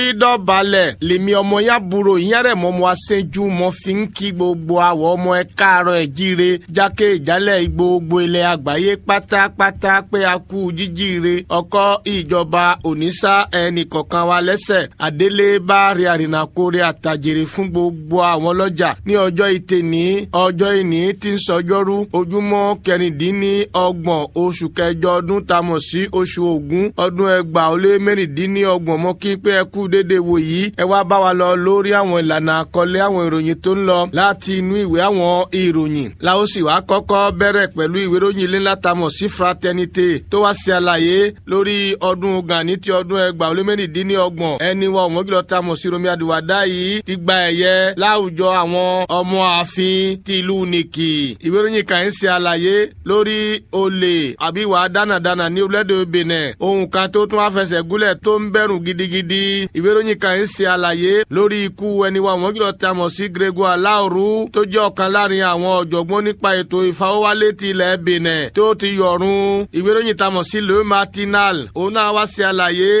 dọ̀balẹ̀ lèmi ọmọ yá buro ìyẹn rẹ̀ mọ́ mo aṣẹ́jú mo fi ń kí gbogbo àwọ̀ ọmọ ẹ káàárọ̀ ẹ̀ jíire jákè ìjálẹ̀ gbogbo ilẹ̀ àgbáyé pátápátá pé a kú jíjíire ọkọ ìjọba òníṣà ẹnì kọ̀ọ̀kan wa lẹ́sẹ̀ àdélé bá rí àrìnàkórè àtàjèrè fún gbogbo àwọn ọlọ́jà ní ọjọ́ ìtẹ̀ ní ọjọ́ ìní tí ń sọjọ́rú ojúmọ́ kẹrìndínlọ́gbọ̀n oṣù kẹjọ ọdún tamọ̀ sí oṣù ògún ọdún ẹgbàá ó lé mẹ́rìndínlọ́gbọ̀n mọ́ kí pé ẹ kú dédé wò yìí ẹ wá bá wa lọ lórí àwọn ìlànà àkọlé àwọn ìròyìn tó ń lọ láti inú ìwé àwọn ìròyìn la ó sì wá kọ́kọ́ bẹ̀rẹ̀ pẹ̀lú ìwé ìròyìn ilé ńlá tamọ̀ sí fraternité tó wá ṣe àlàyé lórí ọdún Gani ti ọdún ẹgbàá ó lé mẹ́rìndínlọ́gbọ̀n ẹni wa òmùgílọ̀ tamọ̀ sí Romi Àdìwádá yìí ti gba ẹ̀yẹ láwùjọ àwọn ọmọ ààfin ti ìlú nìkì ìwé ìròyìn kan ń ṣe àlàyé lórí olè àbí ìwà dánàdánà ní orílẹ̀-èdè Benin ohun kan tó tún wá fẹsẹ̀ gúnlẹ̀ tó ń bẹ̀rù gidigidi ìwé ìròyìn kan ń ṣe àlàyé lórí ikú ẹni wa wọ́n kìlọ̀ ta mọ̀ sí Grégoire Alaoru tó jẹ́ ọ̀kan láàrin àwọn ọ̀jọ̀gbọ́n nípa ètò ìfawọ́wálé ti ilẹ̀ Benin tó ti yọ̀run ìwé ìròyìn ta mọ̀ sí Le Matinal òun náà wá ṣe àlàyé